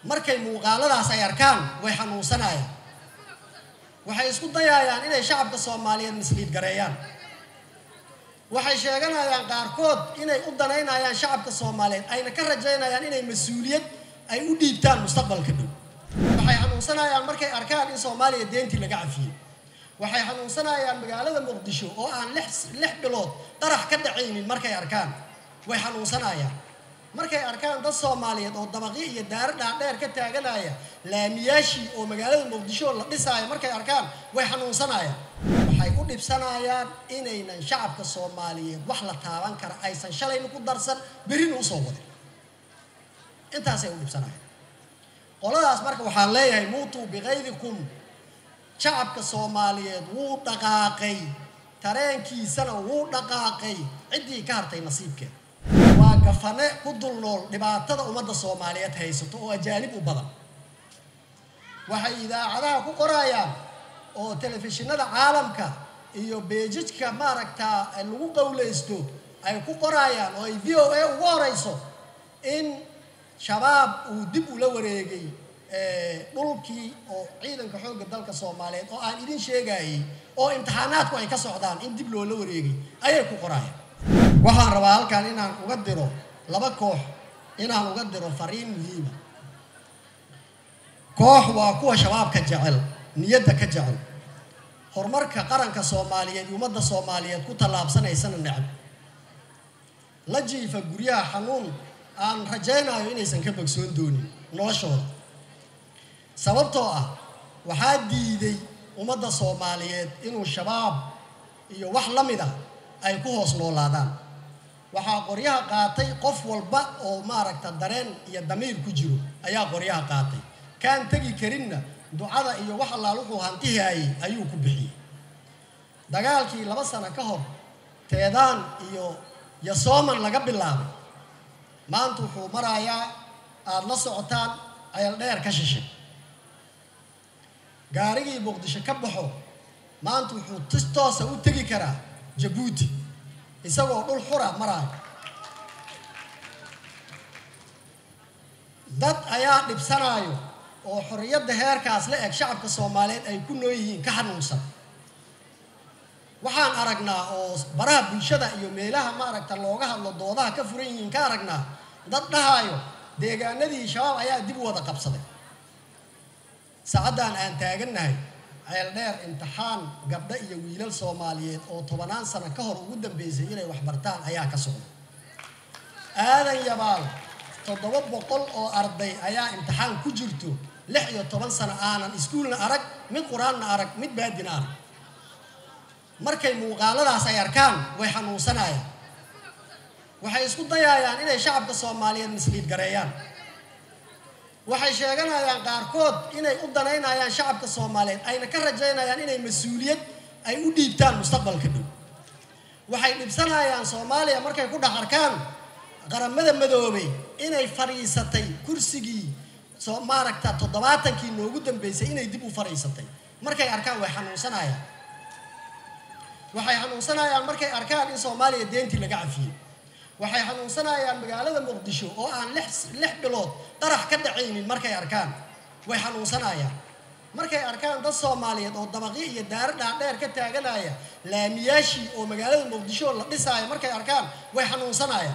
markay muuqaaladaas ay arkaan way xanuunsanayaan waxay isku dayayaan inay shacabka soomaaliyeed misliid gareeyaan waxay sheeganayaan qaarkood inay u danaynayaan shacabka soomaaliyeed ayna ka rajaynayaan inay mas-uuliyad ay u dhiibtaan mustaqbalka dhow waxay xanuunsanayaan markay arkaan in soomaaliya deentii laga cafiyey waxay xanuunsanayaan magaalada muqdisho oo aan lix lix bilood qarax ka dhacaynin markay arkaan way xanuunsanayaan markay arkaan dad soomaaliyeed oo dabaqyo iyo daaro dhaadheer ka taaganaya laamiyaashii oo magaalada muqdisho la dhisaayo markay arkaan way xanuunsanayaan waxay u dhibsanayaan inaynan shacabka soomaaliyeed wax la taaban kara aysan shalayna ku darsan berrina usoo wadin intaasay u dhibsanayaan qoladaas marka waxaan leeyahay muutuu bikaydikum shacabka soomaaliyeed wuu dhaqaaqay tareenkiisana wuu dhaqaaqay ciddii ka hartay nasiibkeeda waa gafane ku dul nool dhibaatada ummadda soomaaliyeed haysato oo ajaanib u badan waxay idaacadaha ku qorayaan oo telefishinada caalamka iyo beejijka maaragtaa lagu qowlaysto ay ku qorayaan oo ay v o a ugu horeyso in shabaab uu dib ula wareegay dhulkii oo ciidanka xoogga dalka soomaaliyeed oo aan idin sheegayay oo imtixaanaadku ay ka socdaan in dib loola wareegay ayay ku qorayaan waxaan rabaa halkan inaan uga diro laba koox inaan uga diro fariin muhiima koox waa kuwa shabaabka jecel niyadda ka jecel horumarka qaranka soomaaliyeed iyo ummadda soomaaliyeed ku tallaabsanaysana necab la jiifa guryaha xanuun aan rajaynayo inaysan ka bogsoon doonin noloshooda sababtoo ah waxaa diiday ummadda soomaaliyeed inuu shabaab iyo wax la mid ah ay ku hoos noolaadaan waxaa qoryaha qaatay qof walba oo maaragta dareen iyo damiir ku jiro ayaa qoryaha qaatay kaan tegi karinna ducada iyo wax allaal wuxuu hantihaayey ayuu ku bixiyey dagaalkii laba sano ka hor teedaan iyo yasooman laga bilaabay maanta wuxuu marayaa aada la socotaan ceel dheer ka shishay gaarigii muqdisho ka baxo maanta wuxuu tis toosa u tegi karaa jabuuti isagoo dhul xura maraayo dad ayaa dhibsanaayo oo xorriyadda heerkaas la eg shacabka soomaaliyeed ay ku noo yihiin ka xanuunsan waxaan aragnaa oo baraha bulshada iyo meelaha maaragta looga hadlo doodaha ka furan yihiin ka aragnaa dad dhahaayo deegaanadii shabaab ayaa dib u wada qabsaday saacaddan aan taagannahay ceel dheer imtixaan gabdho iyo wiilal soomaaliyeed oo tobanaan sano ka hor ugu dambeysay inay waxbartaan ayaa ka socda aadan yabaal toddoba boqol oo arday ayaa imtixaan ku jirto lix iyo toban sano aanan iskuulna arag mid qur-aanna arag mid baadina arag markay muuqaaladaas ay arkaan way xanuunsanayaan waxay isku dayayaan inay shacabka soomaaliyeed misliid gareeyaan waxay sheeganayaan qaarkood inay u danaynayaan shacabka soomaaliyeed ayna ka rajaynayaan inay mas-uuliyad ay u dhiibtaan mustaqbalka dhow waxay dhibsanayaan soomaaliya markay ku dhex arkaan qaramada madoobay inay fadhiisatay kursigii soo maaragta toddobaatankii noogu dambeysay inay dib u fadhiisatay markay arkaan way xanuunsanayaan waxay xanuunsanayaan markay arkaan in soomaaliya deentii laga cafiyey waxay xanuunsanayaan magaalada muqdisho oo aan lix lix bilood qarax ka dhacaynin markay arkaan way xanuunsanayaan markay arkaan dad soomaaliyeed oo dabaqyo iyo daaro dhaadheer ka taaganaya laamiyaashii oo magaalada muqdisho la dhisaayo markay arkaan way xanuunsanayaan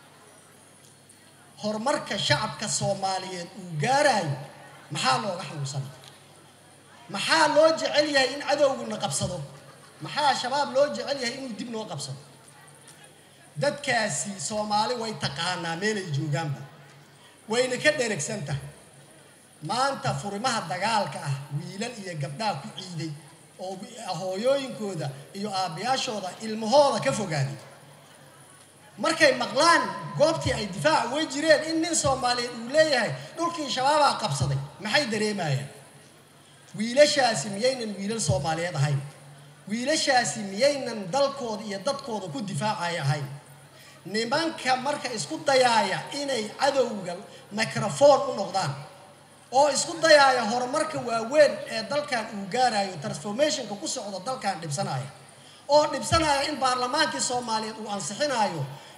horumarka shacabka soomaaliyeed uu gaarayo maxaa looga xanuunsanaya maxaa loo jecel yahay in cadowguna qabsado maxaa shabaab loo jecel yahay inuu dib noo qabsado dadkaasi soomaali way taqaanaa meelay joogaanba wayna ka dheragsan tahay maanta furimaha dagaalka ah wiilal iyo gabdhaha ku ciiday oo hooyooyinkooda iyo aabbayaashooda ilmahooda ka fogaaday markay maqlaan goobtii ay difaaca way jireen in nin soomaaliyeed uu leeyahay dhulkii shabaabaa qabsaday maxay dareemayaan wiilashaasi miyaynan wiilal soomaaliyeed ahayn wiilashaasi miyaynan dalkooda iyo dadkooda ku difaacaya ahayn nimanka marka isku dayaaya inay cadowga microphone u noqdaan oo isku dayaaya horumarka waaweyn ee dalkan uu gaarayo transformationka ku socdo dalkan dhibsanaya oo dhibsanaya in baarlamaankii soomaaliyeed uu ansixinayo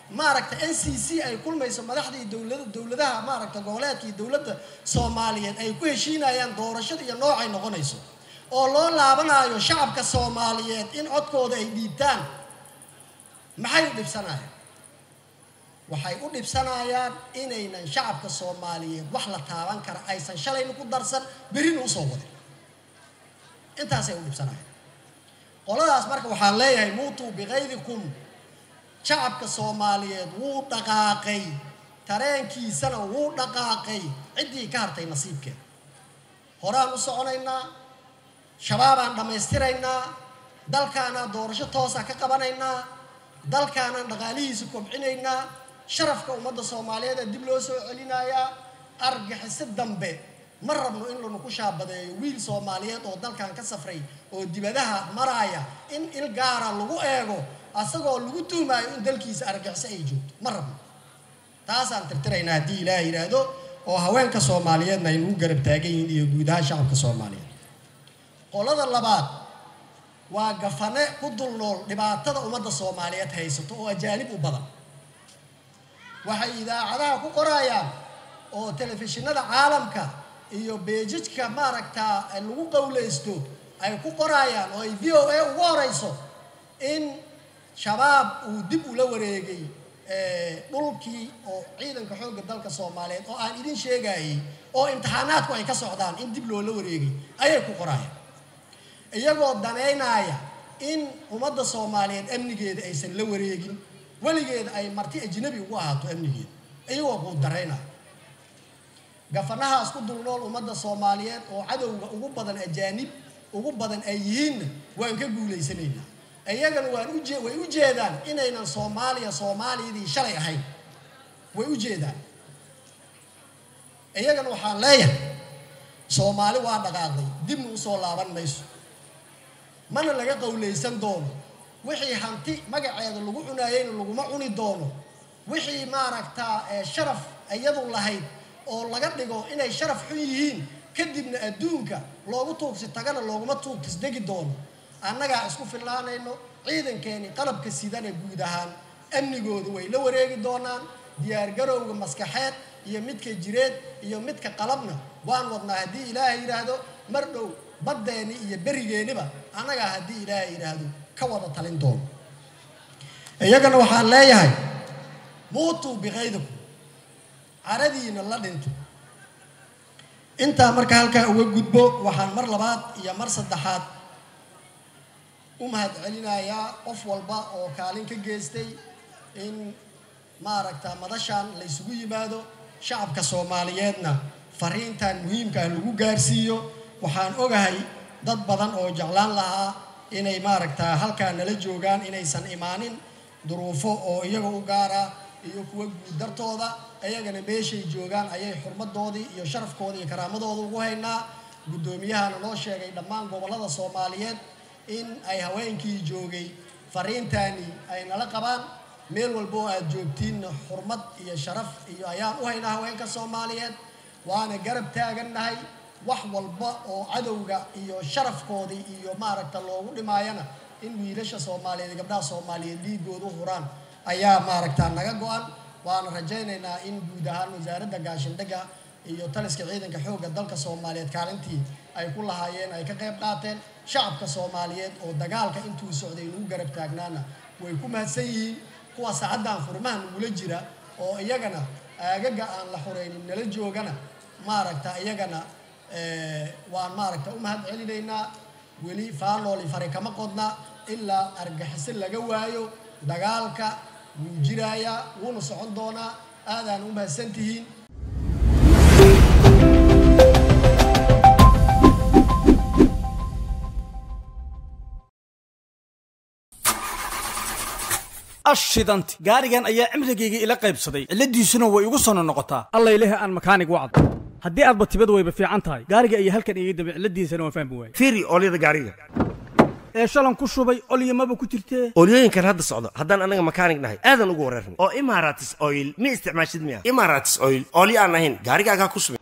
maaragta n c c ay kulmayso madaxdii dowlada dowladaha maaragta goboleedka iyo dowladda soomaaliyeed ay ku heshiinayaan doorashada iyo noocay noqonayso oo loo laabanayo shacabka soomaaliyeed in codkooda ay dhiibtaan maxay u dhibsanayaan waxay u dhibsanayaan inaynan shacabka soomaaliyeed wax la taaban kara aysan shalayna ku darsan berina usoo wadin intaasay u dhibsanayaan qoladaas marka waxaan leeyahay muutuu bikaydikum shacabka soomaaliyeed wuu dhaqaaqay tareenkiisana wuu dhaqaaqay ciddii ka hartay nasiibkeeda horaan u soconaynaa shabaabaan dhammaystiraynaa dalkaanaan doorasho toosa ka qabanaynaa dalkaanaan dhaqaalihiisa kobcinaynaa sharafka ummadda soomaaliyeed ee dib loo soo celinayaa argaxiso dambe ma rabno in lanu ku shaabadeeyo wiil soomaaliyeed oo dalkan ka safray oo dibadaha maraaya in il gaara lagu eego asagoo lagu tuhmaayo in dalkiisa argaxiso ay joogto ma rabno taasaan tirtiraynaa haddii ilaah yidhaahdo oo haweenka soomaaliyeedna ay nagu garab taagan yihiin iyo guud ahaan shacabka soomaaliyeed qolada labaad waa gafane ku dul nool dhibaatada ummadda soomaaliyeed haysato oo ajaanib u badan waxay idaacadaha ku qorayaan oo telefishinada caalamka iyo beejijka maaragtaa lagu qowlaysto ay ku qorayaan oo ay v o a ugu horeyso in shabaab uu dib ula wareegay dhulkii oo ciidanka xoogga dalka soomaaliyeed oo aan idin sheegayay oo imtixaanaadku ay ka socdaan in dib loola wareegay ayay ku qorayaan iyagoo danaynaya in ummadda soomaaliyeed amnigeeda aysan la wareegin weligeeda ay marti ajnabi ugu ahaato amnigeeda iyagoo kuu daraynaya gafanahaas ku dul nool ummadda soomaaliyeed oo cadowga ugu badan ajaanib ugu badan ay yihiinna waan ka guulaysanaynaa iyagana waan uje way u jeedaan inaynan soomaaliya soomaaliyadii shalay ahayn way u jeedaan iyagana waxaan leeyahay soomaali waa dhaqaaqday dibna usoo laaban mayso mana laga qowlaysan doono wixii hanti magaceeda lagu cunaayeyna laguma cuni doono wixii maaragtaa sharaf iyadu lahayd oo laga dhigo inay sharaf xun yihiin kadibna adduunka loogu tuugsi tagana looguma tuugtisdegi doono annagaa isku filnaanayno ciidankeeni qalabka sidana guud ahaan amnigooda way la wareegi doonaan diyaargarowga maskaxeed iyo midka jireed iyo midka qalabna waan wadnaa haddii ilaahay yidhaahdo mar dhow baddeeni iyo berigeeniba annagaa haddii ilaahay yidhaahdo ka wada talin doono iyagana waxaan leeyahay muutuu bikaydikum caradiina la dhinto intaa marka halkaa uga gudbo waxaan mar labaad iyo mar saddexaad u mahad celinayaa qof walba oo kaalin ka geystay in maaragta madashaan la ysugu yimaado shacabka soomaaliyeedna fariintan muhiimkaa lagu gaarsiiyo waxaan ogahay dad badan oo jeclaan lahaa inay maaragta halkaa nala joogaan inaysan imaanin duruufo oo iyaga u gaara iyo kuwa guud dartooda iyagana meeshay joogaan ayay xurmadoodii iyo sharafkoodii iyo karaamadooda ugu haynaa guddoomiyahana noo sheegay dhammaan gobollada soomaaliyeed in ay haweenkii joogay fariintani ay nala qabaan meel walba oo aad joogtiinna xurmad iyo sharaf iyo ayaan u haynaa haweenka soomaaliyeed waana garab taagannahay wax walba oo cadowga iyo sharafkoodii iyo maaragta loogu dhimaayana in wiilasha soomaaliyeed iyo gabdhaha soomaaliyeed dhiigooda u huraan ayaa maaragta naga go-an waana rajaynaynaa in guud ahaan wasaaradda gaashindhigga iyo taliska ciidanka xoogga dalka soomaaliyeed kaalintii ay ku lahaayeen ay ka qayb qaateen shacabka soomaaliyeed oo dagaalka intuu socday nagu garab taagnaana way ku mahadsan yihiin kuwa saacaddan furmaha nagula jira oo iyagana aagaga aan la xuraynin nala joogana maaragta iyagana waan maaragta u mahad celinaynaa weli faanooli fari kama qodna ilaa argaxiso laga waayo dagaalka wuu jiraayaa wuuna socon doonaa aadaan u mahadsan tihiin ashidanti gaarigan ayaa cimrigayga ila qaybsaday cilladiisuna way igu sono noqotaa alla ilahi aan makaanig wacd haddii aadba tibad wayba fiican tahay gaariga ayaa halkan iga dambe cilladiisana waan fahmi waayey fiiri oolyada gaariga ee shalan ku shubay olyamaba ku jirtee oolyooyinkan hadda socdo haddaan annaga makaanig nahay aadan ugu wareerna oo imaratis oil ma isticmaashid miya imaratis oil oolyo aan ahayn gaarigaagaa ku subin